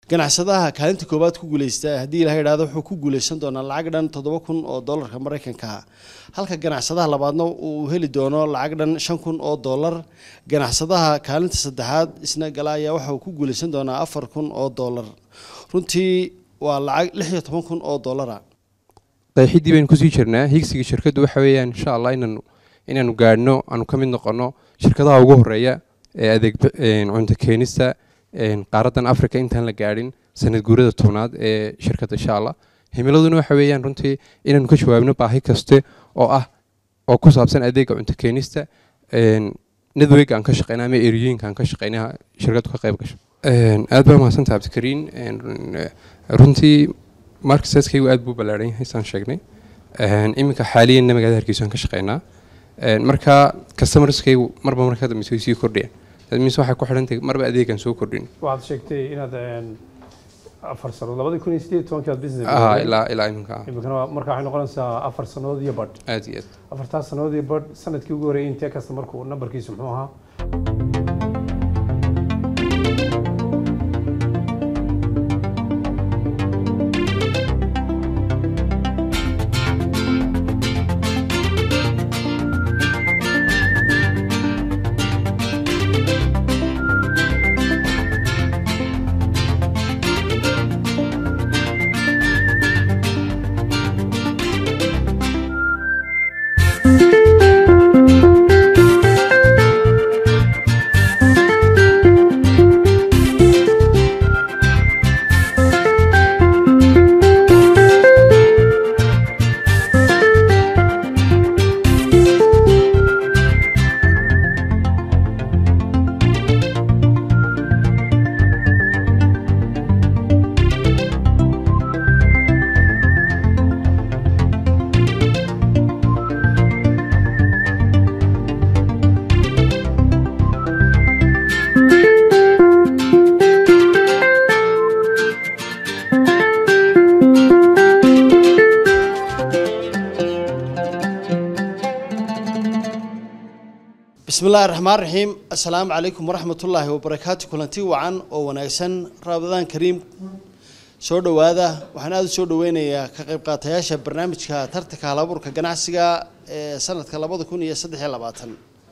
ganacsadaha kaalinta koowaad ku guuleysta haddii ilaha idhahdo wuxuu ku guuleysan doonaa lacag dhan toddoba kun oo doolarka maraykanka halka ganacsadaha labaadna uu heli doono lacag dhan shan kun oo doolar ganacsadaha kaalinta saddexaad isna gala ayaa waxa uu ku guuleysan doonaa afar kun oo doolar runtii waa lacag lix iyo toban kun oo doolara qeexidii baynu kusii jirnaa higsiga shirkaddu waxa weeyaan insha allah inaanu inaanu gaadhno aanu ka mid noqono shirkadaha ugu horeeya ee adeeg cunto keenista qaaraddan africa intaan la gaadhin sanad guurada tobnaad ee shirkadda insha allah himiladuna waxa weeyaan runtii inaanu ka jawaabno baahi kaste oo ah oo ku saabsan adeega cunto keenista network aan ka shaqeyna ama eriyooyinka aan ka shaqeyna shirkaddu ka qayb gasho aad baa mahadsantaha cabdikariin runtii markaseskaygu aad buu ballaaran yahay saan sheegnay iminka xaaliyanna magaalada hargeysa aan ka shaqeynaa marka customerskaygu marba marka ka dambeysa way sii kordhayaan mise waxay ku xidhantahay marba adeegan soo kordhin waxaad sheegtay inaad afar sanood labadii kun iyo sideed tobankii aad business ah ilaa ilaa iminka ah iminkana marka waxay noqonaysaa afar sanood iyo badh aad iyo aad afartaas sanood iyo badh sanadkii ugu horreeyay intee kasta markuu nambarkiisu muxuu ahaa bismi illaahi raxmaan raxiim assalaamu calaykum waraxmatullaahi wabarakaatu kulanti wacan oo wanaagsan ramadaan kariim soo dhowaada waxaan aada u soo dhoweynayaa ka qayb qaatayaasha barnaamijka tartanka halabuurka ganacsiga ee sanadka labada kun iyo saddex iyo labaatan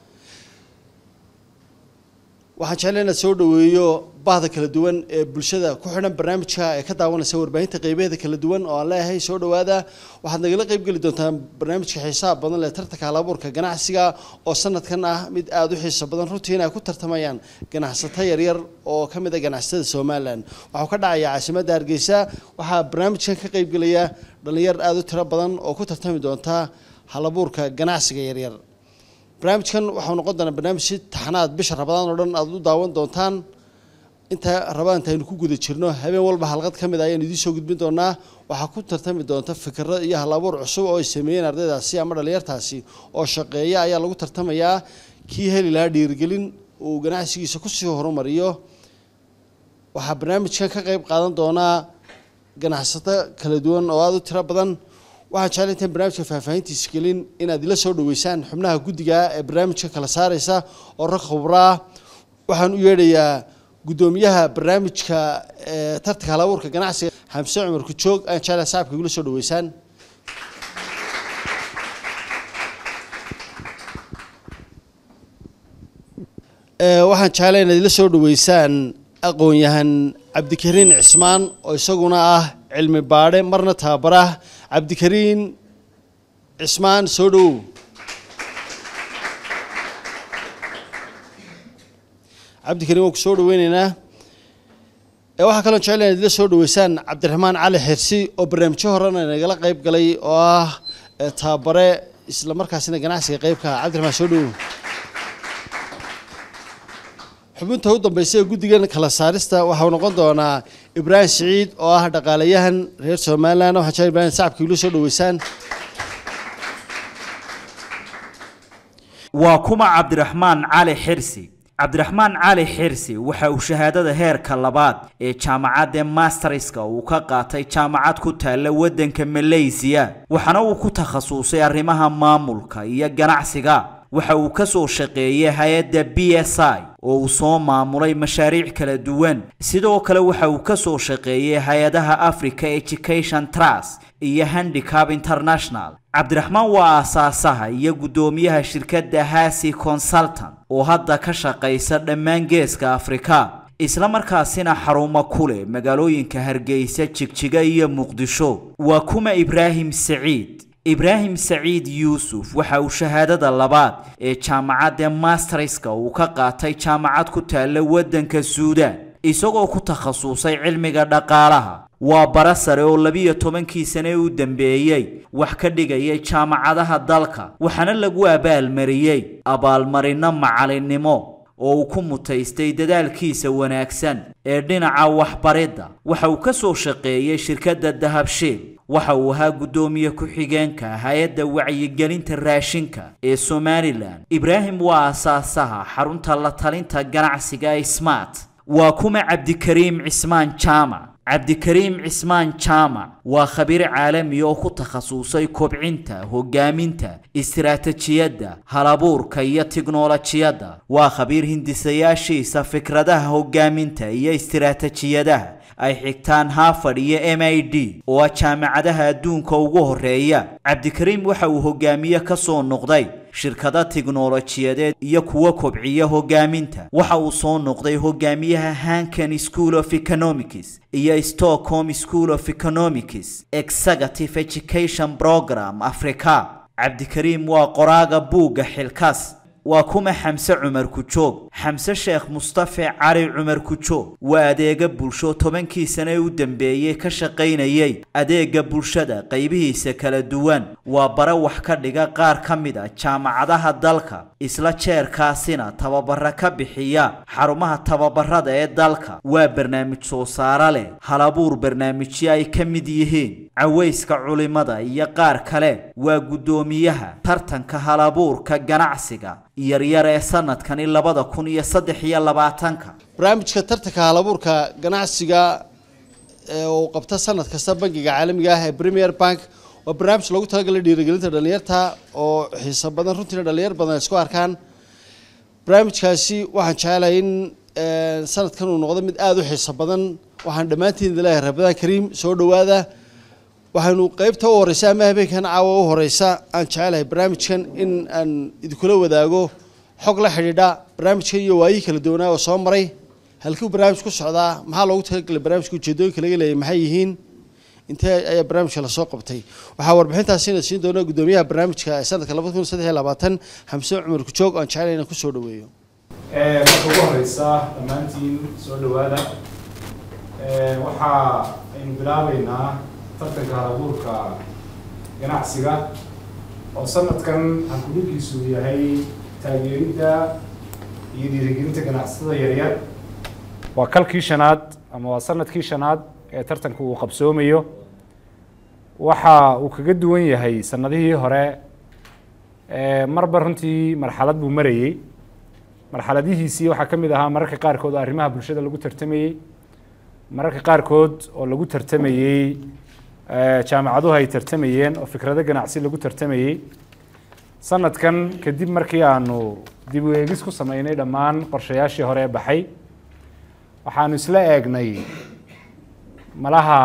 waxaan jeclay inaad soo dhoweeyo bahda kala duwan ee bulshada ku xidhan barnaamijka ee ka daawanaysa warbaahinta qeybaheeda kala duwan oo aan leeyahay soo dhowaada waxaad nagala qeybgeli doontaan barnaamijka xiisaha badan leh tartanka halabuurka ganacsiga oo sanadkan ah mid aada u xiiso badan runtiina ay ku tartamayaan ganacsato yaryar oo ka mid a ganacsatada somalilan waxuu ka dhacaya caasimadda hargeysa waxaa barnaamijkan ka qeybgelaya dhalinyar aada u tiro badan oo ku tartami doonta halabuurka ganacsiga yaryar barnaamijkan waxau noqon doonaa barnaamij si taxanaad bisha rabadaan oo dhan aada u daawan doontaan inta rabadaanta aynu ku guda jirno habeen walba halqad ka mid ah ayaan idiin soo gudbin doonaa waxaa ku tartami doonta fikiro iyo halabuur cusub oo ay sameeyeen ardaydaasi ama dhalinyartaasi oo shaqeeya ayaa lagu tartamayaa kii heli lahaa dhiirigelin uu ganacsigiisa kusii horumariyo waxaa barnaamijkan ka qeyb qaadan doonaa ganacsato kala duwan oo aada u tiro badan waxaan jeclay intaan barnaamijka faahfaahintiisa gelin inaad ila soo dhaweysaan xubnaha guddiga ee barnaamijka kala saareysa oo rag khubraa waxaan u yeedhayaa guddoomiyaha barnaamijka tartanka halabuurka ganacsiga xamse cumar kujoog ayaan jeclay saaxibka igula soo dhaweysaan waxaan jeclay inaad ila soo dhaweysaan aqoon-yahan cabdikariin cismaan oo isaguna ah cilmi baadhe marna tababarah cabdikariin cismaan soo dhowow cabdikariin waan ku soo dhaweyneynaa waxaa kaloo jecel inaad ila soo dhaweysaan cabdiraxmaan cali xirsi oo barnaamijyo horena nagala qeyb galay oo ah tababare isla markaasina ganacsiga qeybka ah cabdiraxmaan soo dhowow xubinta u dambeysa ee guddigan kala saarista waxau noqon doonaa ibraahim siciid oo ah dhaqaalayahan reer somalilan waxaan jecel ibrahim sacabka igula soo dhaweysaan waa kuma cabdiraxmaan cali xirsi cabdiraxmaan cali xirsi waxa uu shahaadada heerka labaad ee jaamacadda masterska uu ka qaatay jaamacad ku taalla waddanka malaysiya waxaana uu ku takhasusay arrimaha maamulka iyo ganacsiga waxa uu ka soo shaqeeyey hay-adda b s i oo uu soo maamulay mashaariic kala duwan sidoo kale waxa uu ka soo shaqeeyey hay-adaha africa education trust iyo handicap international cabdiraxmaan waa aasaasaha iyo guddoomiyaha shirkadda hasi consultant oo hadda ka shaqaysa dhammaan geeska afrika isla markaasina xarumo ku leh magaalooyinka hargeysa jigjiga iyo muqdisho waa kuma ibraahim saciid ibraahim saciid yuusuf waxa uu shahaadada labaad ee jaamacadda masterska uu ka qaatay jaamacad ku taalla waddanka suudaan isagoo ku takhasusay cilmiga dhaqaalaha waa bara sare oo labiyo tobankii sane u dambeeyey wax ka dhigayay jaamacadaha dalka waxaana lagu abaalmariyey abaalmarino macalinnimo oo uu ku mutaystay dadaalkiisa wanaagsan ee dhinaca waxbaridda waxa uu ka soo shaqeeyey shirkadda dahabshiil waxa uu ahaa guddoomiye ku-xigeenka hay-adda wacyigelinta raashinka ee somalilan ibraahim waa asaasaha xarunta la talinta ganacsiga ee smart waa kuma cabdikariim cismaan jaamac cabdikariim cismaan jaamac waa khabiir caalami oo ku takhasusay kobcinta hogaaminta istiraatijiyadda halabuurka iyo tiknolojiyadda waa khabiir hindisayaashiisa fikradaha hogaaminta iyo istiraatijiyadaha ay xigtaan harvard iyo m i d oo ah jaamacadaha adduunka ugu horeeya cabdikariim waxa uu hogaamiye ka soo noqday shirkado tiknolojiyadeed iyo kuwa kobciya hogaaminta waxa uu soo noqday hogaamiyaha hankan school of economics iyo stockholm school of economics executive education program africa cabdikariim waa qoraaga buugga xilkaas waa kuma xamse cumar kujoog xamse sheekh mustafe cali cumar kujoog waa adeega bulsho tobankii sane u dambeeyey ka shaqaynayay adeega bulshada qaybihiisa kala duwan waa bare wax ka dhiga qaar ka mid a jaamacadaha dalka isla jeerkaasina tababara ka bixiya xarumaha tababarada ee dalka waa barnaamij soo saare leh halabuur barnaamijyo ay ka mid yihiin cawayska culimada iyo qaar kale waa guddoomiyaha tartanka halabuurka ganacsiga yaryar ee sanadkani labada kun iyo saddex iyo labaatanka barnaamijka tartanka halabuurka ganacsiga ee uu qabta sanad kasta bangiga caalamiga ah ee premier bank waa barnaamij loogu talagalay dhiirigelinta dhalinyarta oo xiiso badan runtiina dhalinyar badan ay isku arkaan barnaamijkaasi waxaan jecelahay in sanadkan uu noqdo mid aada u xiiso badan waxaan dhammaantiin ilaahay rabadaan kariim soo dhowaada waxaynu qeybta u horeysa ama habeenkan caawa u horeysa aan jecelahay barnaamijkan in aan idinkula wadaago xog la xidhiidha barnaamijkan iyo waayihii kala duwanaa oo soo maray halkuu barnaamij ku socdaa maxaa loogu talagalay barnaamijka ujeedooyinka laga leeyay maxay yihiin intee ayaa barnaamijka lasoo qabtay waxaa warbixintaasina siin doona guddoomiyaha barnaamijka ee sanadka labada kun saddex iyo labaatan xamse cumar kujoog aan jecelahay inaan kusoo dhaweeyo marka ugu horeysa dhammaantiin soo dhawaada waxa aynu bilaabeynaa tartanka halabuurka ganacsiga oo sanadkan hankuligiisu yahay taageeridda iyo dhiirigelinta ganacsatada yaryar waa kalkii shanaad ama waa sanadkii shanaad ee tartanka uu qabsoomayo waxa uu kaga duwan yahay sanadihii hore marba runtii marxalad buu marayey marxaladihiisii waxaa ka mid ahaa mararka qaarkood oo arrimaha bulshada lagu tartamayey mararka qaarkood oo lagu tartamayey jaamacaduhu ay tartamayeen oo fikrado ganacsi lagu tartamayey sanadkan kadib markii aanu dib u eegis ku sameynay dhammaan qorshayaashii hore ee baxay waxaanu isla eegnay malaha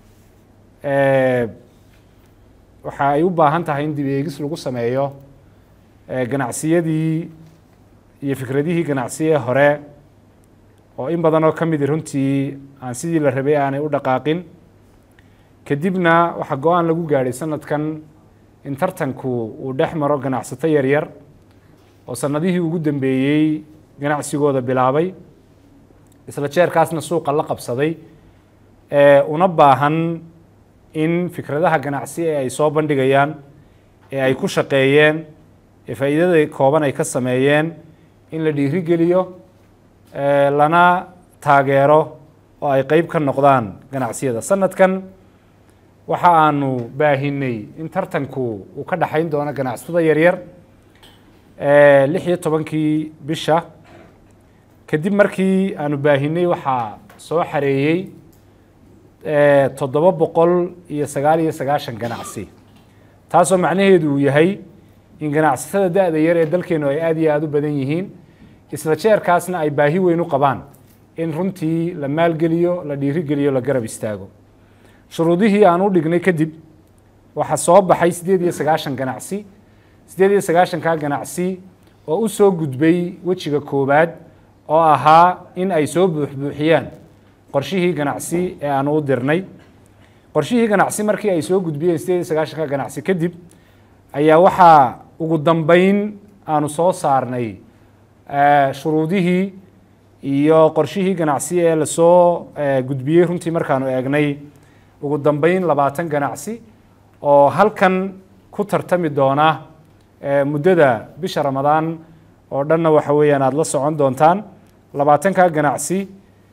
waxa ay u baahan tahay in dib eegis lagu sameeyo ganacsiyadii iyo fikradihii ganacsiye hore oo in badan oo ka midi runtii aan sidii la rabay aanay u dhaqaaqin kadibna waxaa go-aan lagu gaadhay sanadkan in tartanku uu dhex maro ganacsato yaryar oo sanadihii ugu dambeeyey ganacsigooda bilaabay isla jeerkaasna suuqa la qabsaday una baahan in fikradaha ganacsi ee ay soo bandhigayaan ee ay ku shaqeeyeen ee faa'iidada kooban ay ka sameeyeen in la dhiirigeliyo lana taageero oo ay qeyb ka noqdaan ganacsiyada sanadkan waxa aanu baahinay in tartanku uu ka dhexayn doono ganacsatada yaryar lix iyo tobankii bisha kadib markii aanu baahinay waxaa soo xareeyey toddoba boqol iyo sagaal iyo sagaashan ganacsi taasoo macnaheedu uu yahay in ganacsatada da-da yar ee dalkeenu ay aada iyo aada u badan yihiin isla jeerkaasna ay baahi weyn u qabaan in runtii la maalgeliyo la dhiirigeliyo la garab istaago shuruudihii aan u dhignay kadib waxaa soo baxay siddeed iyo sagaashan ganacsi siddeed iyo sagaashankaa ganacsi oo u soo gudbay wejiga koowaad oo ahaa in ay soo buuxbuuxiyaan qorshihii ganacsi ee aanu u dirnay qorshihii ganacsi markii ay soo gudbiyeen siddeed iyo sagaashanka ganacsi kadib ayaa waxaa ugu dambeyn aanu soo saarnay shuruudihii iyo qorshihii ganacsi ee lasoo gudbiyey runtii markaanu eegnay ugu dambeyn labaatan ganacsi oo halkan ku tartami doona muddada bisha ramadaan oo dhanna waxa weeyaan aada la socon doontaan labaatanka ganacsi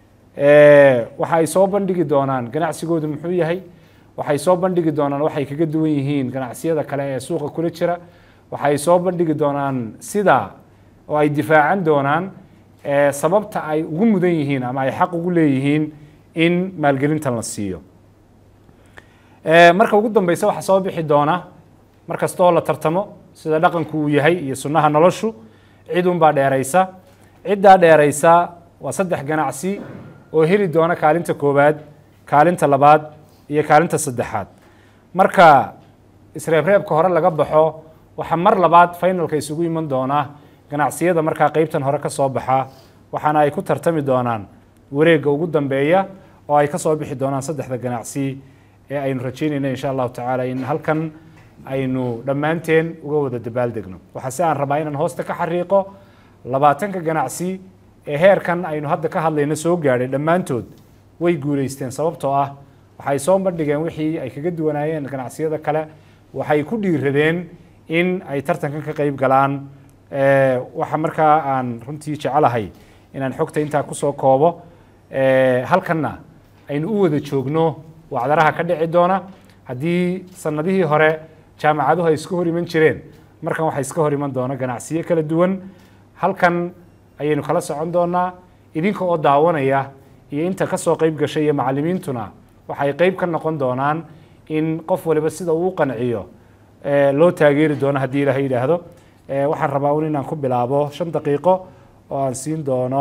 waxa ay soo bandhigi doonaan ganacsigoodu muxuu yahay waxay soo bandhigi doonaan waxay kaga duwan yihiin ganacsiyada kale ee suuqa kula jira waxay soo bandhigi doonaan sida oo ay difaacan doonaan sababta ay ugu mudan yihiin ama ay xaq ugu leeyihiin in maalgelintan la siiyo marka ugu dambeysa waxaa soo bixi doona mar kastoo la tartamo sida dhaqanku uu yahay iyo sunnaha noloshu cid unbaa dheeraysa ciddaa dheeraysa waa saddex ganacsi oo heli doona kaalinta koowaad kaalinta labaad iyo kaalinta saddexaad marka isreebreebka hore laga baxo waxaa mar labaad finalka isugu iman doona ganacsiyada markaa qeybtan hore ka soo baxa waxaana ay ku tartami doonaan wareegga ugu dambeeya oo ay ka soo bixi doonaan saddexda ganacsi ee aynu rajeynayna insha allahu tacaala in halkan aynu dhammaanteen uga wada dabaaldegno waxaa si aan rabaa inaan hoosta ka xariiqo labaatanka ganacsi ee heerkan aynu hadda ka hadlayno soo gaadhay dhammaantood way guulaysteen sababtoo ah waxay soo bandhigeen wixii ay kaga duwanaayeen ganacsiyada kale waxay ku dhiiradeen in ay tartankan ka qeyb galaan waxa markaa aan runtii jecelahay inaan xogta intaa kusoo koobo halkanna aynu u wada joogno wacdaraha ka dhici doona haddii sanadihii hore jaamacaduhu ay iska hor iman jireen markan waxaa iska hor iman doona ganacsiyo kala duwan halkan ayaynu kala socon doonaa idinka oo daawanaya iyo inta kasoo qeyb gashay iyo macalimiintuna waxay qeyb ka noqon doonaan in qof waliba sida uu qanciyo loo taageeri doono haddii ilaha yidhaahdo waxaan rabaa un inaan ku bilaabo shan daqiiqo oo aan siin doono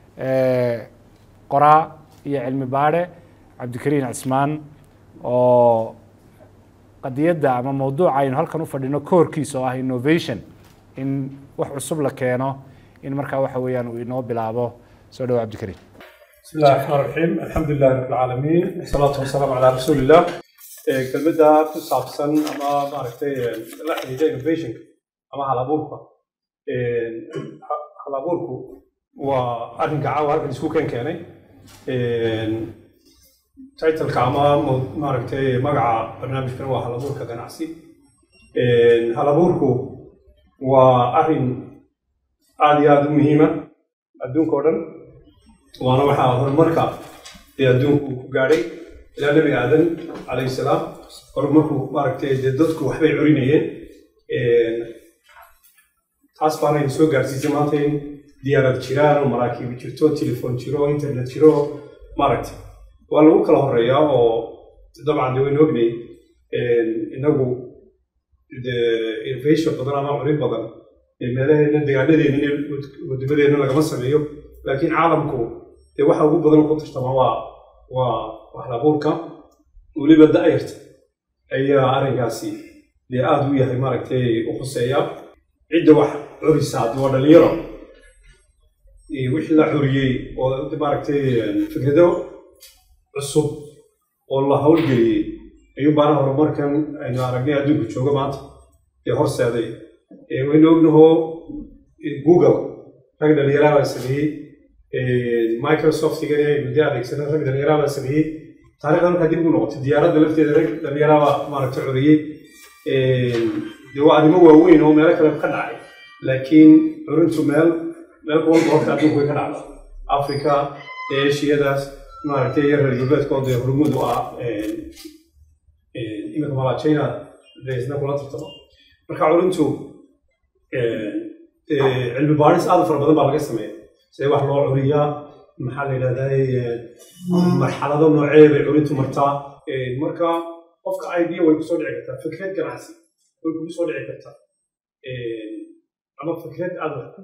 qoraa iyo cilmi baadhe cabdikariin cismaan oo qadiyadda ama mawduuca aynu halkan u fadhino koorkiisa oo ah innovation in wax cusub la keeno in markaa waxa weeyaan uu inoo bilaabo soo dhawo cabdikariin بسم الله الرحمن الرحيم الحمد لله رب العالمين والصلاة والسلام على رسول الله kelmadda ku saabsan ama maaragtay la xidhiidha innovationka ama halabuurka halabuurku waa arrinka caawa halkan isku keen keenay titleka ama maaragtay magaca barnaamijkan waa halabuurka ganacsi halabuurku waa arrin aada iyo aada u muhiima adduunka oo dhan waana waxaa horumarka ee adduunku ku gaadhay ilaa nebi aadan calayhi salaam horumarku maaragtay dee dadku waxbay curinayeen taas baanayna soo gaarsiisay maanta in diyaarad jiraan oo maraakiib jirto telefoon jiro internet jiro maaragtay waa lagu kala horeeyaa oo dabcan dee waynu ognay inagu de innovation badan ama curin badan meelaheena degaanadeena wadamadeenna lagama sameeyo laakiin caalamku dee waxa ugu badan ku tartama waa waa waxlabuurka weliba da'yarta ayaa arrinkaasi dee aada u yahay maaragtay u khuseeya cidda wax curisa haddi waa dhalinyaro wixii la curiyey oo maaragtay fikrado cusub oo la howlgeliyey ayuu baana horumarkan aynu aragnay adduunku jooga maanta ee horseeday waynu ognahoo google rag dhalinyaraha baa sameeyey microsoftigani aynu dee adeegsana rag dhalinyaraha baa sameeyey taarikhda markaa dib ugu noqotay diyaaradda lafteeda rag dhalinyaraha baa maaragtay curiyey dee waa arrimo waaweyn oo meelo kale ka dhacay laakiin curintu meel meel walba horta adduunku way ka dhacda africa eeshiyadaas maaragtay iyo reer galbeedkood ee hormuud u ah iminka malaa china dee isna kula tartamo marka curintu cilmi baadhis aad u fara badan baa laga sameeya sidee wax loo curiyaa maxaa la yidhahdaa marxalado noocee bay curintu martaa marka qofka idea way kusoo dhici kartaa fikrad ganacsi way kugu soo dhici kartaa ama fikrad aad wax ku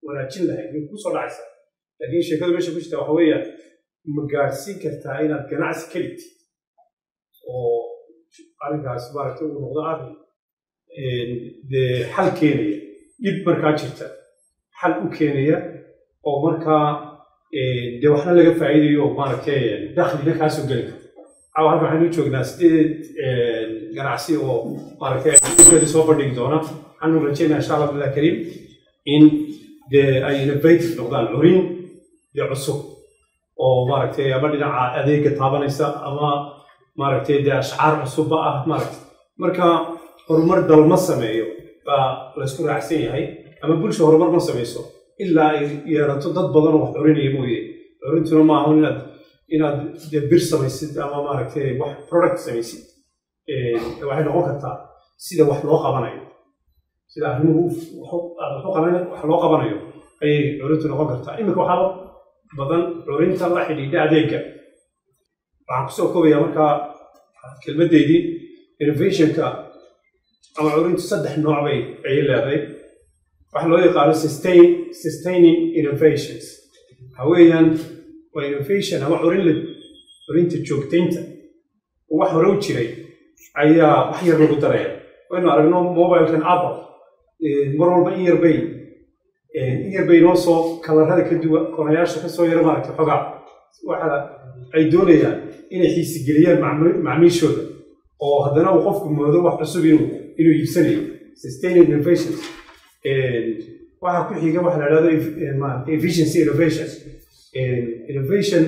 wanaajin lahayd way kuu soo dhacaysaa laakiin sheekadu meesha ku jirta waxa weeyaan ma gaadhsiin kartaa inaad ganacsi ka dhigtid oo arrinkaas maaragtay uu noqdo arrin dee xal keenaya dhib markaa jirta xal u keenaya oo markaa dee waxna laga faa'iidayo oo maaragtay dakhlina kaa soo geli karta caawa halka waxaynu joognaa sideed ganacsi oo maaragtay keeda soo bandhigi doona waxaanu rajeynaa insha allah billah kariim in dee ay innovative noqdaan curin dee cusub oo maaragtay ama dhinaca adeega taabanaysa ama maaragtay dee ashcaar cusubba ah maaragtay marka horumar dalma sameeyo baa laysku raacsan yahay ama bulsha horumar ma samayso ilaa ay yeelato dad badan oo wax curinaya mooye curintuna ma ahan inaad inaad dee bir samaysid ama maaragtay wax product samaysid waxay noqon kartaa sida wax loo qabanayo sida arrimuhu wax loo qabanayo ayay curintu noqon kartaa iminka waxaa badan curinta la xidhiidha adeega waxaan kusoo koobayaa markaa kelmaddeydii innovationka ama curintu saddex nooc bay ayay leedahay waxa loo yaqaano sustain sustaining innovations waxa weeyaan waa innovation ama curin la curinta joogtaynta wax hore u jiray ayaa wax yar lagu daraya waynu aragno mobilekan apple mar walba in yar bay in yar bay noo soo kalarada ka duwan konayaasha kasoo yara maaragtay xogaa waxa ay doonayaan inay xiisigeliyaan macmiishooda oo haddana uu qofku moodo wax cusub inuu inuu iibsanayo sustaining innovations waxaa ku xiga waxa la dhahdo efficiency innovation innovation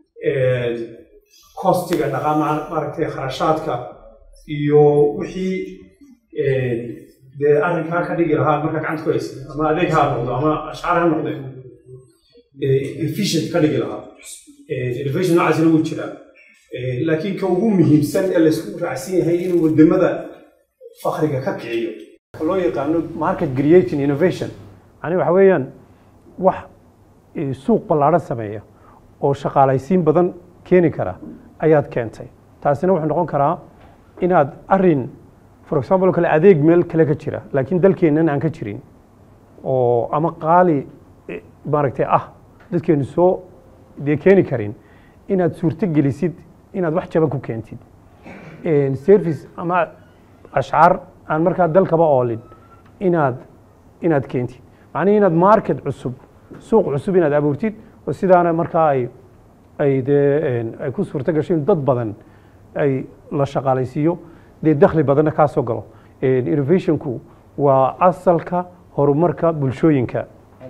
costiga dhaqaa maaragtay kharashaadka iyo wixii dee arrinkaa ka dhigi lahaa markaa gacanta ku haysa ama adeeg ha noqdo ama ashcaar ha noqde efficient ka dhigi lahaa innovation noocaasina wuu jiraa laakiin ka ugu muhiimsan ee laysku raacsan yahay inuu wadamada fakriga ka kiciyo loo yaqaano market creating innovation yani waxa weeyaan wax suuq ballaadhan sameeya oo shaqaalaysiin badan keeni kara ayaad keentay taasina wuxuu noqon karaa inaad arin for example kale adeeg meel kale ka jira laakiin dalkeennan aan ka jirin oo ama qaali maaragtay ah dadkeenu soo dee keeni karin inaad suurto gelisid inaad wax jaban ku keentid service ama ashcaar aan markaa dalkaba oolin inaad inaad keentid macnihi inaad market cusub suuq cusub inaad abuurtid oo sidaana markaa ay ay dee ay ku suurto gasho in dad badan ay la shaqaalaysiiyo dee dakhli badanna kaa soo galo innovationku waa asalka horumarka bulshooyinka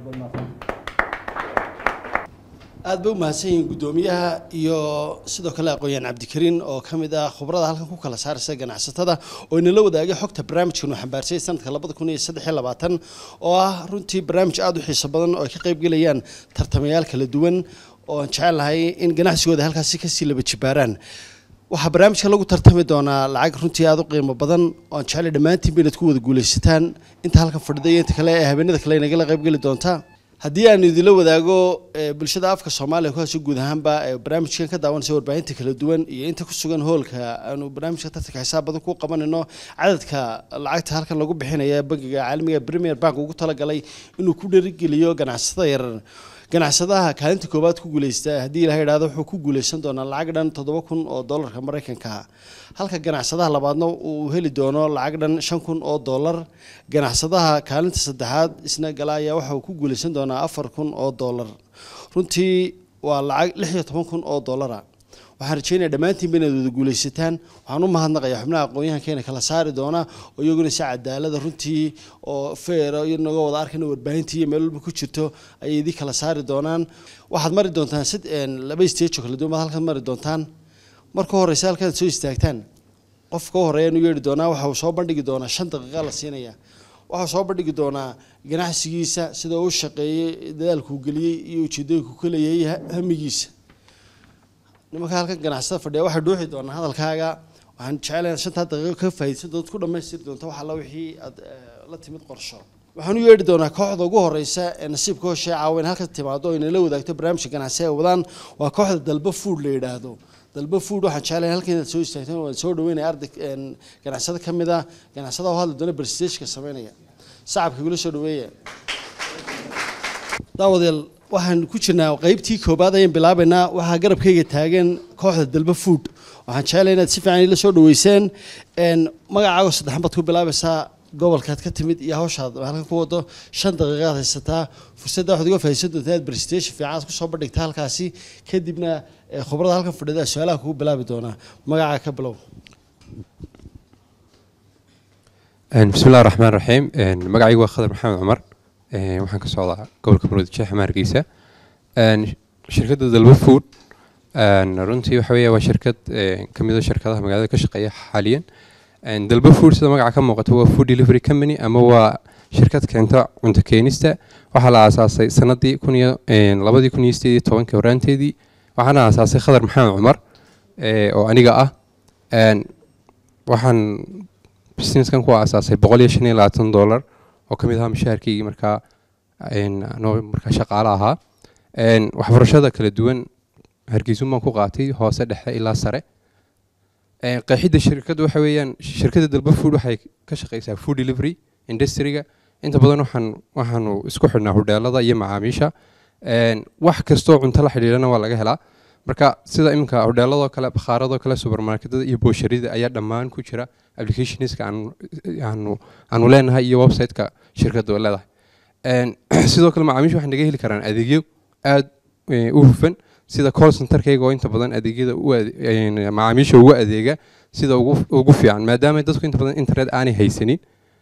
aad bay u mahadsan yihiin guddoomiyaha iyo sidoo kale aqoon-yahan cabdikariin oo ka mid ah khubrada halkan ku kala saaraysa ganacsatada oo inala wadaagay xogta barnaamijkan uu xambaarsay sanadka labada kun iyo saddex iyo labaatan oo ah runtii barnaamij aada u xiiso badan oo ay ka qayb gelayaan tartamayaal kala duwan oo aan jecelahay in ganacsigooda halkaasi kasii laba jibaaraan waxaa barnaamijka lagu tartami doonaa lacag runtii aada u qiimo badan oo aan jeclay dhammaantiinba inaad ku wada guulaysataan inta halkan fadhida iyo inta kale ee habeenada kale inagala qayb geli doontaa haddii aan idinla wadaago bulshada afka soomaaliya kuhaaso guud ahaanba barnaamijkan ka daawanaysa warbaahinta kala duwan iyo inta ku sugan hoolka aanu barnaamijka tartanka xisaab badan ku qabanayno cadadka lacagta halkan lagu bixinaya bangiga caalamiga premier bank ugu talagalay inuu ku dherigeliyo ganacsatada yarar ganacsadaha kaalinta koowaad ku guuleysta haddii ilaha idhahdo wuxuu ku guuleysan doonaa lacag dhan toddoba kun oo dollarka maraykanka halka ganacsadaha labaadna uu heli doono lacag dhan shan kun oo dollar ganacsadaha kaalinta saddexaad isna gala ayaa waxa uu ku guuleysan doonaa afar kun oo dollar runtii waa lacag lix iyo toban kun oo dollara waxaan rajeynaya dhammaantiinba inaad wada guuleysataan waxaan u mahadnaqayaa xubnaha aqoon-yahankeena kala saari doona oo iyaguna si cadaalada runtii oo feera inagoo wada arkayna warbaahintii iyo meel walba ku jirto ayay idii kala saari doonaan waxaad mari doontaan sid laba stage oo kala duwan baad halkan mari doontaan marka horeysa halkaad soo istaagtaan qofka u horeeya inu yeedhi doonaa waxa uu soo bandhigi doonaa shan daqiiqa la siinaya waxaa soo bandhigi doonaa ganacsigiisa sida uu shaqeeyey dadaalkuu geliyey iyo ujeedooyinku ka leeyahay hamigiisa nimanka halkan ganacsada fadhiya waxay dhuuxi doonaa hadalkaaga waxaan jecelahay shantaa daqiiqo ka faa'iidaysan doonto ku dhammaystiri doonta wax alla wixii aad la timid qorsho waxaan u yeedhi doonaa kooxda ugu horeysa ee nasiibka hoshee caawa in halka timaado oo inala wadaagto barnaamijka ganacsi ay wadaan waa kooxda dalba food la yidhaahdo dalba food waxaan jecelahay halkan inaad soo istaagteen waan soo dhaweynaya arday ganacsada ka mid ah ganacsada oo hadli doona barsiteejka sameynaya sacabka igula soo dhaweeya daawadayaal waxaan ku jirnaa qeybtii koobaad ayaan bilaabaynaa waxaa garabkayga taagan kooxda dalba food waxaan jeclay inaad si fiican ila soo dhaweyseen magacaago saddexan baad ku bilaabaysaa gobolkaad ka timid iyo hawshaad halkan ku wado shan daqiiqaad haysataa fursadda waxaad uga faa'iidaysan doontaa inaad presentation fiican aad kusoo bandhigta halkaasi kadibna khubrada halkan fadhida su-aalaha kugu bilaabi doonaa magacaa ka bilow bismi illahi raxmaan raxiim magacaygu waa khadar maxamed cumar waxaan ka socdaa gobolka maroodi jeex hargeysa shirkadda dalba food runtii waxa weeye waa shirkad ka mid a shirkadaha magaalada ka shaqeeya xaaliyan dalba food sida magaca ka muuqata waa food delivery company ama waa shirkad keenta cunto keenista waxaa la aasaasay sanadii kun iyo labadii kun iyo sideed iyo tobankii horaanteedii waxaana aasaasay khadar maxamed cumar oo aniga ah waxaan businesskan ku aasaasay boqol iyo shan iyo labaatan dollar oo ka mid ahaa mushaharkeygii markaa anoo markaa shaqaale ahaa waxbarashada kala duwan hargeysun baan ku qaatay hoose dhexe ilaa sare qeexidda shirkadda waxa weeyaan shirkadda dalba food waxay ka shaqeysaa food delivery industryga inta badan waxaan waxaanu isku xidhnaa hodheelada iyo macaamiisha wax kastoo cunto la xidhiidhana waa laga helaa marka sida iminka hodheeladoo kale bakhaaradoo kale supermarketada iyo boosharida ayaa dhammaan ku jira applicationska aanu aanu leenahay iyo website-ka shirkadda oo leedahay sidoo kale macaamiisha waxay naga heli karaan adeegyo aada u hufan sida call centerkayga oo inta badan adeegyada macaamiisha ugu adeega sida ugu fiican maadaama dadku inta badan internet aanay haysanin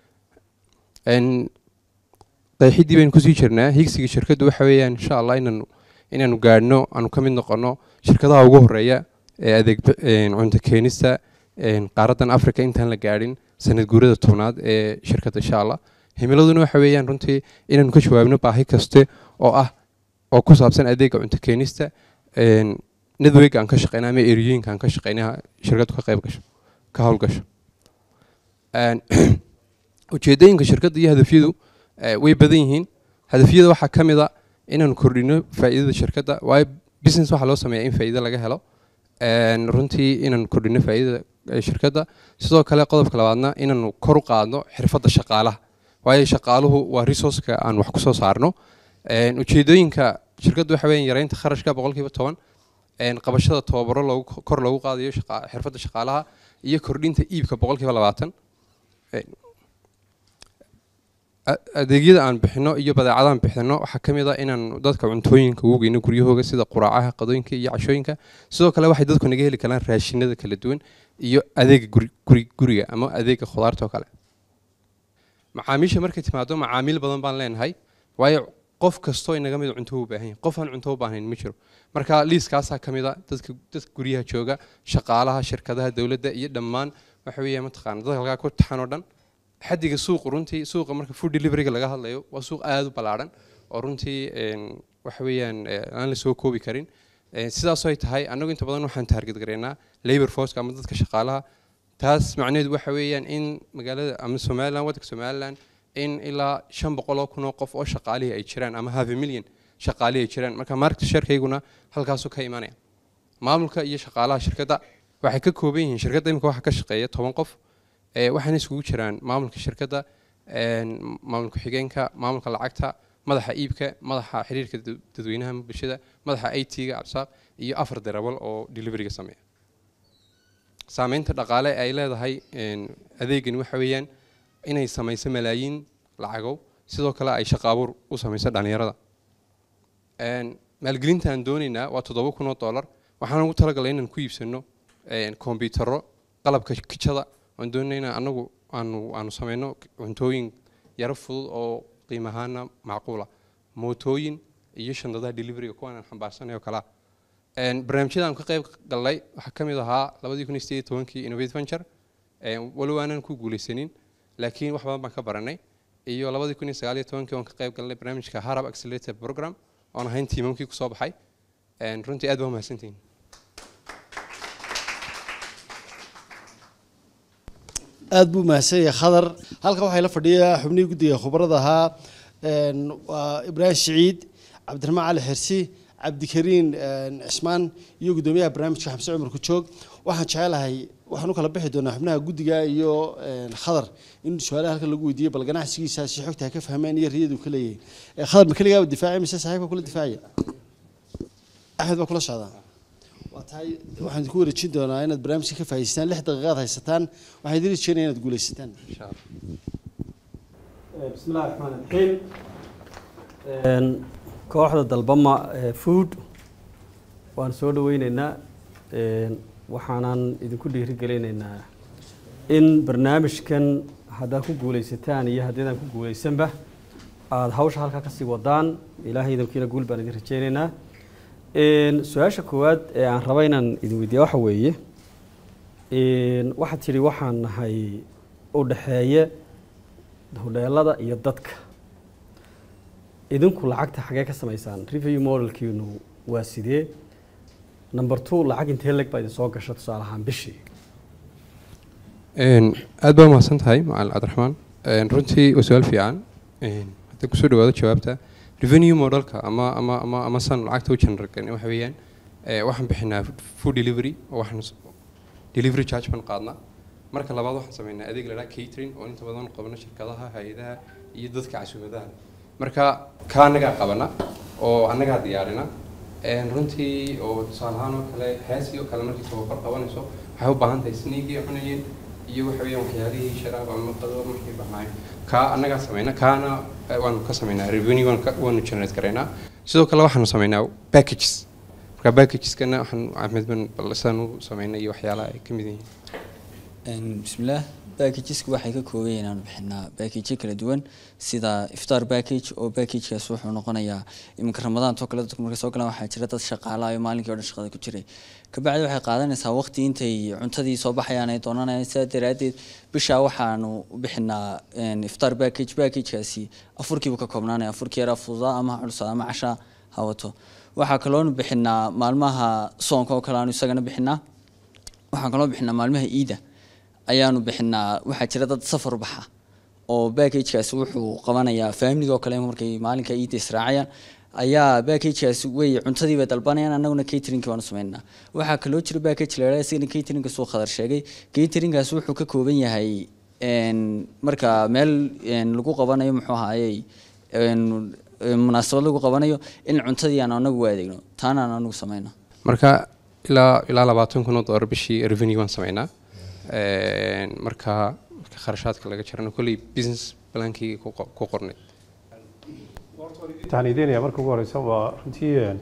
qeexidii baynu kusii jirnaa higsiga shirkaddu waxa weeyaan insha allah inaanu inaanu gaadhno aanu ka mid noqono shirkadaha ugu horeeya ee adeeg cunto keenista qaaraddan africa intaan la gaadhin sanad guurada tobnaad ee shirkadda insha allah himiladuna waxa weeyaan runtii inaanu ka jawaabno baahi kaste oo ah oo ku saabsan adeega cunto keenista network aan ka shaqeyna ama eriyooyinka aan ka shaqeyna shirkaddu ka qayb gasho ka howlgasho ujeedooyinka shirkadda iyo hadafyadu way badan yihiin hadafyada waxaa ka mid a inaanu kordhino faa'iidada shirkadda waayo business waxaa loo sameeyaa in faa'iido laga helo runtii inaanu kordhino faa'iidada shirkadda sidoo kale qodobka labaadna inaanu kor u qaadno xirfadda shaqaalaha waayo shaqaaluhu waa resourceka aan wax kusoo saarno ujeedooyinka shirkaddu waxa weeyaan yareynta kharashka boqolkiiba toban qabashada tababaro loogu kor loogu qaadayo xirfadda shaqaalaha iyo kordhinta iibka boqolkiiba labaatan adeegyada aan bixino iyo badeecadaan bixino waxaa ka mid a inaan dadka cuntooyinka ugu geyno guryahooga sida quraacaha qadooyinka iyo cashooyinka sidoo kale waxay dadku naga heli karaan raashinada kala duwan iyo adeega guri guriga ama adeega khudaarta oo kale macaamiisha markay timaado macaamiil badan baan leenahay waayo qof kastoo inaga mid cunto u baahan yahay qof aan cunto u baahnayn ma jiro marka liiskaasaa ka mid a dadka dadka guryaha jooga shaqaalaha shirkadaha dowladda iyo dhammaan waxa weeya mataqaana dadka halkaa ku taxan oo dhan xaddiga suuqu runtii suuqa marka food deliveryga laga hadlayo waa suuq aada u ballaadhan oo runtii waxa weeyaan aan la soo koobi karin sidaasoo ay tahay annagu inta badan waxaan taarget gareynaa labor forceka ama dadka shaqaalaha taas macnaheedu waxa weeyaan in magaalada ama somaliland waddanka somaliland in ilaa shan boqol oo kun oo qof oo shaqaalihii ay jiraan ama half a million shaqaalihii ay jiraan marka market sharekeyguna halkaasuu ka imanaya maamulka iyo shaqaalaha shirkadda waxay ka kooban yihiin shirkadda imika waxaa ka shaqeeya toban qof waxaana isugu jiraan maamulka shirkadda maamulka xigeenka maamulka lacagta madaxa iibka madaxa xiriirka dadweynaha bulshada madaxa i t-ga absaaq iyo afar darawal oo deliveryga sameeya saameynta dhaqaale ay leedahay adeegani waxa weeyaan inay samayso malaayiin lacagow sidoo kale ay shaqo abuur u samayso dhallinyarada maalgelinta aan doonaynaa waa toddoba kun oo dollar waxaan ugu talagalay inaan ku iibsano kombiyuutarro qalabka kijada waan doonayna anagu aanu aanu sameyno cuntooyin yaro fudud oo qiim ahaana macquula mootooyin iyo shandadaha deliveryga kuwaan aan xambaarsanay oo kalea barnaamijyada aan ka qayb galnay waxaa ka mid ahaa labadii kun iyo sideed iyo tobankii innovate venture walow aanan ku guuleysanin laakiin wax badan baan ka baranay iyo labadii kun iyo sagaal iyo tobankii waan ka qayb galnay barnaamijka harab accelerator program oon ahayn tiimamkii kusoo baxay runtii aad baa umahadsantihin aada buu mahadsan yahay khadar halkan waxaa la fadhiya xubnihii guddiga khubarada ahaa waa ibraahim siciid cabdiraxmaan cali xirsi cabdikariin cismaan iyo guddoomiyaha barnaamijka xamse cumar kujoog waxaan jecelahay waxaan u kala bixi doonaa xubnaha guddiga iyo khadar in su-aalaha halkan lagu weydiiyo bal ganacsigiisa si xogta ha ka fahmeen iyo riyadu ka leeyahay khadar ma keligaaba difaacay mise saaxiibka kula difaacaya axmed baa kula socdaa waa tahay waxaan idinku wareejin doonaa inaad barnaamijka ka faa'iidaystaan lix daqiiqaad haysataan waxaan idin rajeynaya inaad guulaysataan بسم الله الرحمن الرحيم kooxda dalbama food waan soo dhaweyneynaa waxaanan idinku dhiirigelinaynaa in barnaamijkan haddaad ku guulaysataan iyo haddiidaan ku guulaysanba aada hawsha halkaa kasii wadaan ilaahay idinkiina guul baan idin rajeyneynaa su-aasha koowaad ee aan raba inaan idin weydiiya waxa weeye waxaad tidhi waxaan nahay u dhexeeye hodheelada iyo dadka idinku lacagta xagee ka samaysaan review modelkiinu waa sidee number two lacag intee leg baa idin soo gasha tusaale ahaan bishii aad baa umahadsan tahay macalin cabdiraxmaan runtii waa su-aal fiican haddii kusoo dhawaado jawaabta revenue modelka ama ama ama ama san lacagta u generalkan waxa weeyaan waxaan bixinaa food delivery oo waxaan delivery charge baan qaadnaa marka labaad waxaan sameynaa adeeg la dhaha catering oo inta badan qabno shirkadaha hay-adaha iyo dadka casuumadaha marka ka annagaa qabana oo annagaa diyaarina runtii oo tusaale ahaan oo kale heesii oo kale markii tababar qabanayso waxay u baahan tahay sniigii cunayeen iyo waxa weeyaan waxyaalihii sharaab ama qado markay bahnaayeen kaa annagaa sameyna kaana waanu ka sameynaa revenue waanu ka- waanu generate garaynaa sidoo kale waxaanu sameynaa packages marka packageskana waxaan axmed ban bal sidaan u sameynay iyo waxyaalaha ay ka mid yihiin bismillaah backagesku waxay ka kooban yihiin aanu bixinaa backage kala duwan sida iftar package oo packagekaas wuxuu noqonayaa iminka ramadaantoo kale dadku markay soo galaan waxaa jira dad shaqaala iyo maalinkii o dhan shaqada ku jiray kabacdi waxay qaadanaysaa waqti intay cuntadii soo baxayaan ay doonanayaan sidaa daraaddeed bishaa waxaanu u bixinaa iftar package packagekaasi afurkiibu ka koobnaanaya afurkii yaraa fududaa ama ha culusaa ama cashaa ha wato waxaa kaloonu bixinaa maalmaha soonka oo kale aanu isagana bixinaa waxaan kaloo bixinaa maalmaha iida ayaanu bixinaa waxaa jira dad safar baxa oo backagekaasi wuxuu qabanayaa faamiliga oo kale markay maalinka iida israacayaan ayaa backagekaasi wey cuntadii bay dalbanayaan annaguna cateringki baanu sameynaa waxaa kaloo jira backage la yidhahda isagana cateringka suu khadar sheegay cateringkaasi wuxuu ka kooban yahay marka meel lagu qabanayo muxuu ahaayey munaasabad lagu qabanayo in cuntadii aan anagu u adeegno taana aan anagu sameyno marka ilaa ilaa labaatan kun oo dollar bishii revenue waan sameynaa marka marka kharashaadka laga jarana kolley business plankii ku qo- ku qornay waxaan ideenayaa marka ugu horeysa waa runtii een,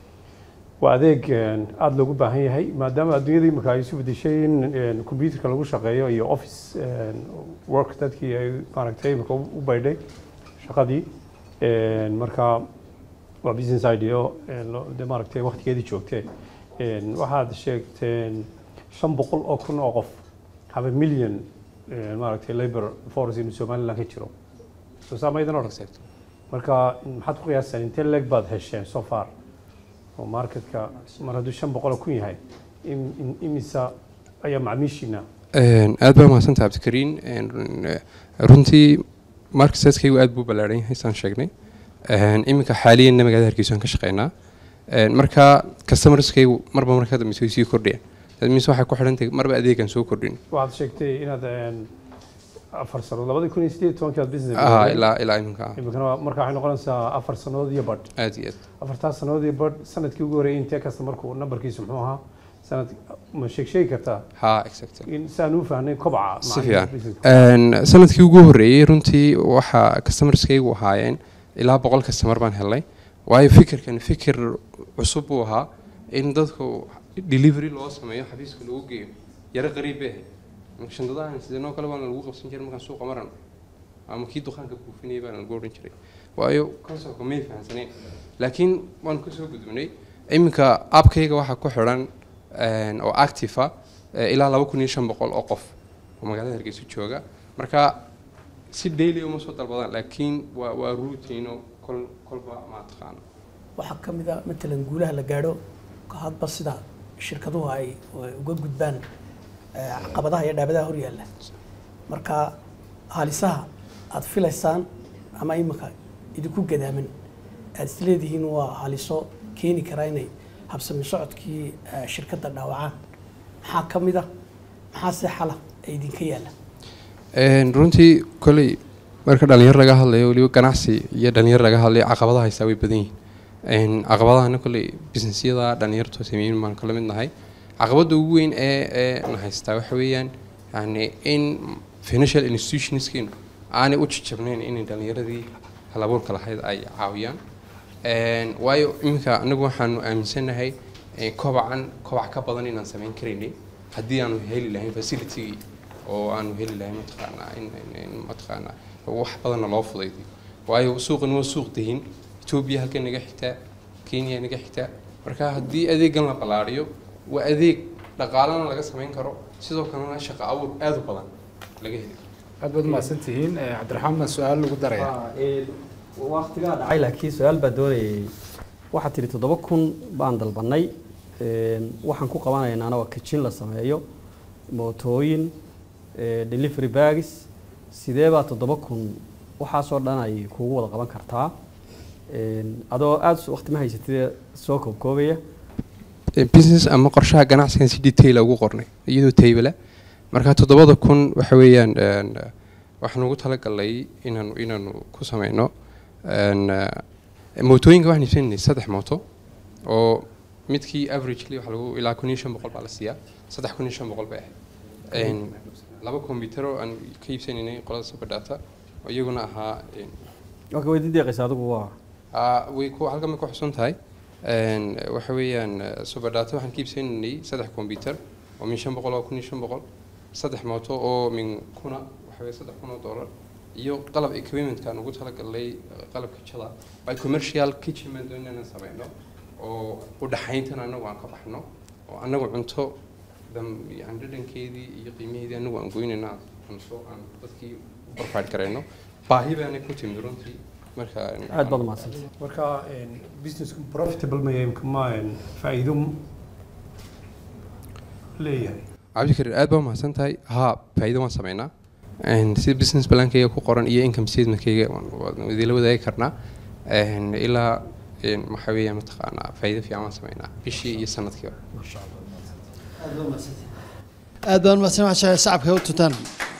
waa adeeg een, aada loogu baahan yahay maadaama adduunyada imika ay isu bedeshay in een, computerka lagu shaqeeyo iyo office een, work dadkii ay maaragtay imika u u baydhay shaqadii een, marka waa business idea een, loo- dee maaragtay waqtigeedii joogtee een, waxaad sheegteen shan boqol oo kun oo qof have a million een, maaragtay labor force in somaliland ka jiro soo saamaydan odhan marka maxaad ku qiyaastaan intee leeg baad hesheen so far oo marketka mar hadduu shan boqol oo kun yahay im- im- imisa ayaa macmiishiina Een, aad baa mahadsantaha cabdikariin Een, run- eh, runtii marketskaygu aad buu ballaaran yahay saan sheegnay Een, iminka xaaliyanna magaalada hargeysa aan ka shaqeynaa Een, marka customerskaygu marba marka dambe way sii kordhiyaan that means waxay ku xidhan tahay marba adeegan soo kordhin waxaad sheegtay inaad een, afar sanood labadii kun iyo sideed iyo tobankii aad business ah bilowday. ilaa ilaa iminka ah. imikana waa- marka waxay noqonaysaa afar sanood iyo badh aad iyo aad afartaas sanood iyo badh sanadkii ugu horreeyay intee kasta markuu nambarkiisu muxuu ahaa sanad ma sheeg sheegi kartaa ha exactly in saan u fahnay kobaca si macaamiisha fiican businesska? Een, sanadkii ugu horreeyey runtii waxaa customerskaygu ahaayeen ilaa boqol customer baan helnay waayo fikirkan fikir cusub buu ahaa in dadku delivery loo sameeyo xafiiska lagu geeyo yaro qariib bay ahayd marka shandadahan sideenoo kale baana lagu qabsan jiray markaan suuqa maran ama kii dukaanka buufinayay baana lagu odhan jiray waayo conceptka may fahansaneen laakiin waanu kasoo gudubnay iminka appkayga waxaa ku xidhan een, oo active ah eh, ilaa laba kun iyo shan boqol oo qof oo magaalada hargeysa jooga marka si daily uma soo dalbadaan laakiin waa waa routine oo kol kolba ma taqaano waxaa ka mid a matalan guulaha la gaadho hadba sida shirkaduhu ay ay uga gudbaan eh, caqabadaha iyo dhaabadaha hor yaalla marka halisaha aad filaysaan ama imika idinku gadaaman aad isleedihiin waa haliso keeni karaa inay habsami socodkii eh, shirkadda dhaawacaan maxaa ka mid ah maxaa se xala ay idinka yaalla Een, runtii koley marka dhalinyar laga hadlayo weliba ganacsi iyo dhalinyar laga hadlayo caqabadaha haystaa way badan yihiin Een, caqabadahana koley businessyada dhalinyartu sameeyin baan kala mid nahay caqabada ugu weyn ee ee na haystaa waxa weeyaan yani in financial institutionskeenu aanay u jajabnayn inay dhalinyaradii halabuurka lahayd ay caawiyaan Een, waayo iminka anagu waxaanu aaminsanahay eh, kobacan kobac ka badan inaan samayn karaynay haddii aanu heli lahayn facilitygii oo aanu heli lahayn mataqaanaa in in- in mataqaanaa wax badanna loo fudaydiyo waayo suuqan waa suuq dahin etoobiya halkan naga xigtaa kenya naga xigtaa marka haddii adeegan la ballaariyo waa adeeg dhaqaalana laga samayn karo sidoo kalena shaqo abuur aad u badan laga heli karo aad baad umahadsan tihiin Eh, cabdiraxmaan baan su-aal lagu daraya waqtigaa dhacay laakiin su-aal baa doonayay waxaad tidhi toddoba kun baan dalbanay Een, waxaan ku qabanaynaa waa kijin la sameeyo mootooyin eh, delivery bags sidee baa toddoba kun waxaasoo dhan ay kugu wada qaban kartaa Een, adoo aada waqti ma haysatid soo koobkoobaya Eh, business ama qorshaha ganacsigan si detail ugu qornay iyadoo taybala marka toddobada kun waxa weeyaan een, eh, waxaan ugu talagalay inaanu inaanu ku sameyno een, eh, mootooyinka waxaan iibsanaynay saddex mooto oo midkii averagely waxa lagu ilaa kun iyo shan boqol baa la siiyaa saddex kun iyo shan boqol bay ahayd Een, laba computer oo aan ka iibsanaynay qolada superdata oo iyaguna ahaa een, marka way dideeqaysa adigu waa Ah, way ku halkan ma ku xusun tahay Een, waxa weeyaan eh, superdata waxaan ka iibsanaynay saddex computer oo min shan boqol oo kun iyo shan boqol saddex mooto oo min kuna waxa weeye saddex kun oo dollar iyo qalab equipmentkaan ugu talagalnay eh, qalabka jada by commercial kitchen baan doonay inaan sameyno oo u dhaxayntan anagu aan ka baxno oo anagu cunto dam yani dhadhankeedii iyo qiimaheedii anagu aan goynayno aan cunto aan dadkii u provide garayno baahi baanay ku timid runtii marka aad baad umahadsantay marka businessku profitable ma yahay ma faa'iido leeyahay cabdikarir aad baa umahadsan tahay haa faa'iido waan sameynaa Een, sida business plankayga ku qoran iyo income statementkayga waan- waan idinla wadaagi karnaa Een, ilaa een, waxaa weeyaan mataqaanaa faa'iido fiican waan sameynaa bishii iyo sanadkiiba aad baan umahadsan waxaa shacabka u tuntaan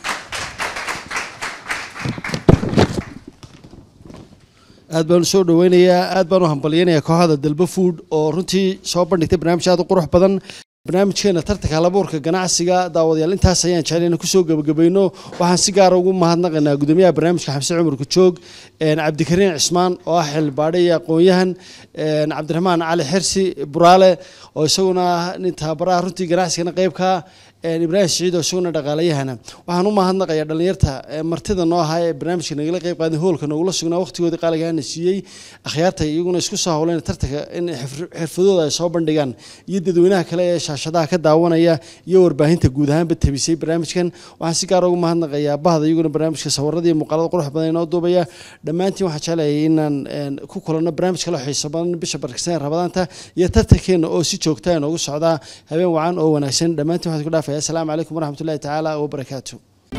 aad baan soo dhaweynayaa aad baan u hambalyanayaa kooxda dalba food oo runtii soo bandhigtay barnaamij aad u qurux badan barnaamijkeena tartanka halabuurka ganacsiga daawadayaal intaas ayaan jecel inaan kusoo gebagabayno waxaan si gaara ugu mahadnaqaynaa gudoomiyaha barnaamijka xamse cumar kujoog een, cabdikariin cismaan oo ah xildhibaadhe iyo aqoon-yahan een, cabdiraxmaan cali xirsi buraale oo isaguna ah nin tababaraha runtii ganacsigana qeybka een, ibraahim siciid oo isaguna dhaqaalayahana waxaan u mahadnaqayaa dhalinyarta ee martida noo ahaa ee barnaamijka nagala qeyb qaaday hoolka noogula sugnaa waqtigoodii qaaligaana siiyey akhyaarta iyaguna isku soo howleen tartanka in xirf- xirfadooda ay soo bandhigaan iyo dadweynaha kale ee shaashadaha ka daawanaya iyo warbaahinta guud ahaanba tabisay barnaamijkan waxaan si gaar ugu mahadnaqayaa bahda iyaguna barnaamijka sawirada iyo muuqaalada qurux badan inoo duubaya dhammaantiin waxaan jeclayay inaan een, ku kulanno barnaamij kale oo xiiso badan bisha barkisan ee rabadaanta iyo tartankeena oo si joogta inoogu socdaa habeen wacan oo wanaagsan dhammaantiin waxaan ku dhaafaya asalaamu calaykum waraxmatullahi tacaala wabarakaatu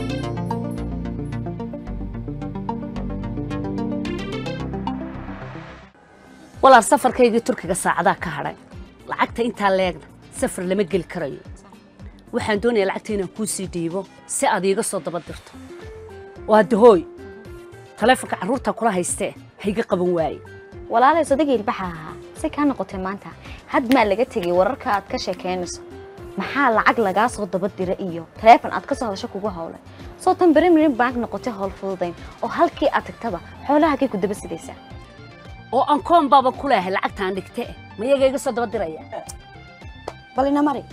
walaal safarkaygii turkiga saacadaa ka hadhay lacagta intaa leegna safar lama geli karayo waxaan doonayaa lacagta inaan kuu sii dhiibo si aad iiga soo daba dirto waa dahooy taleefonka carruurta kula haystee hayga qaban waaye walaalay sodagii ilbaxa ahaa si kaa noqotay maanta had maa laga tegay wararka aad ka sheekaynayso maxaa lacag lagaa soo daba dira iyo taleefon aad ka soo hadasho kugu howlay soo tan berimirin bank noqotay howl fududayn oo halkii aad tagtaba xoolahagay ku daba sidaysaa oo aan koon baaba ku leehay lacagtaan dhigte ma iyaga iga soo daba diraya bal ina mari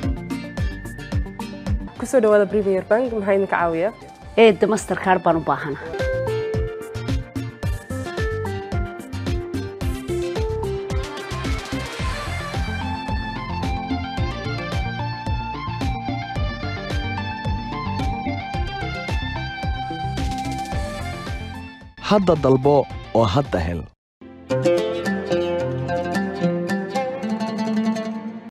kusoo dhawaada premier bank maxaa idinka caawiya eedda mastercard baan u baahana hadda dalbo oo hadda hel